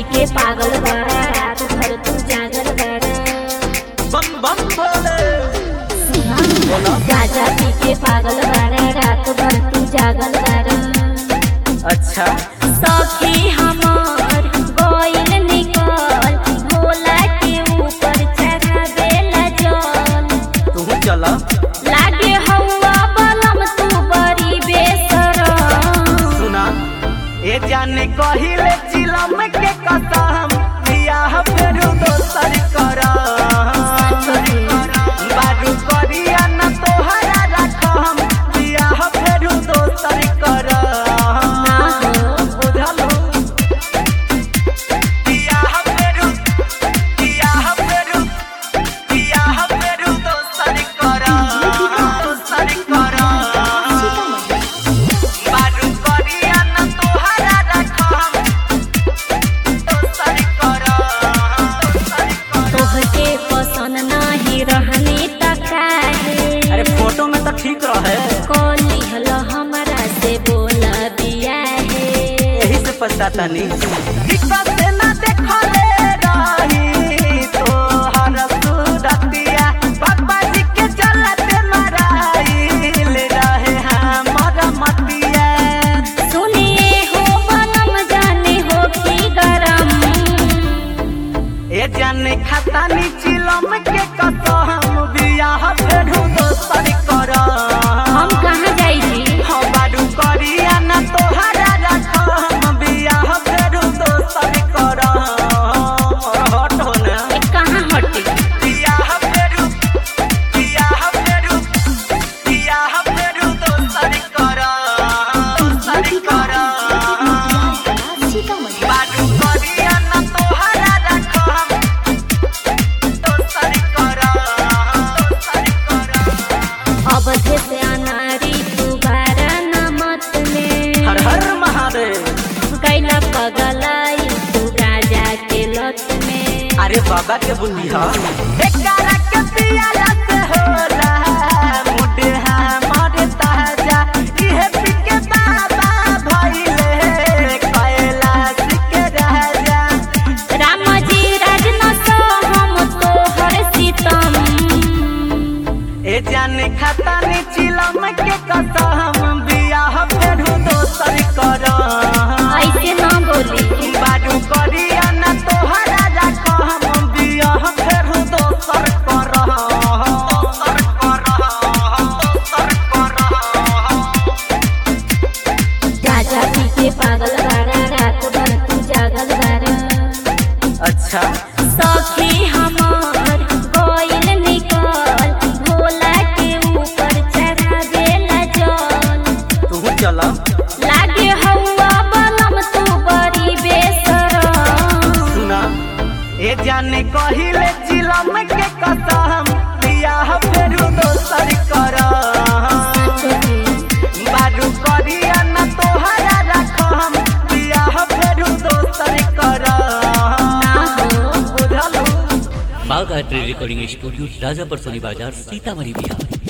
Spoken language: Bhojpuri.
पी के पागल बाड़ा रात भर तू जागल बाड़ा बम बम भोले गाजा पी के पागल बाड़ा रात भर तू जागल बाड़ा अच्छा सखी हमार गोइल निकल भोला के ऊपर चढ़ावेला जल तू चला लागे हवा बलम तू बड़ी बेसरम सुना ए जाने कहिले चिलम के कसम बियाह फेरू दोसर कर बारू करिया न तोहरा रखम बियाह फेरू दोसर कर ना हो बुझल हो बियाह फेरू बियाह फेरू बियाह फेरू दोसर कर दोसर कर बारू करिया न तोहरा रखम दोसर कर दोसर कर तोहके पसंद नाही रहने तकाहे अरे फोटो में तो ठीक रहे कोली हल हमरा से बोला बिया है यही से पछताता नहीं दिक्कत से ना देखले रही तोहर सूरतिया पापा जी के चलते मराइल रहे हमर मतिया सुनिए हो बनम जाने हो की गरम ए जाने खाता नी चिलम के कसम बियाह फेरू दोसर कर हम कहाँ जाई जी हम बारू करिया ना तोहरा रखम बियाह फेरू दोसर कर हट हो ना ए कहाँ हटे बियाह फेरू बियाह फेरू बियाह फेरू दोसर कर दोसर कर बारू करिया ना तोहरा रखम दोसर कर दोसर कर अवधे से अनारी दोबारा नमत में हर हर महादेव कैला पगलाई तू गाजा के लत में अरे बाबा के बुद्धि हा एकरा के पियाला से होला मुडे हमारे ताजा इहे पी के बाबा भइले कैलाश के राजा राम जी राज न सो हम तोहर सीतम ए जाने खाता नी चिलम के कसम बियाह फेरू दोसर कर ऐसे न बोली बारू करिया ना तोहरा रखम बियाह फेरू दोसर कर दोसर कर दोसर कर गाजा पी के पागल बाड़ा रात भर तू जागल बाड़ा अच्छा सखी हमार गोइल निकल भोला के ऊपर चढ़ावेला जल तू चला लागे हवा बलम तू बड़ी बेसरम सुना ए जाने कहिले चिलम के कसम बियाह फेरू दोसर कर बारू करिया न तोहरा रखम बियाह फेरू दोसर कर ना हो बुझल हो बाघ आर्ट रिकॉर्डिंग स्टूडियो राजापर सोनी बाजार सीतामढ़ी बिहार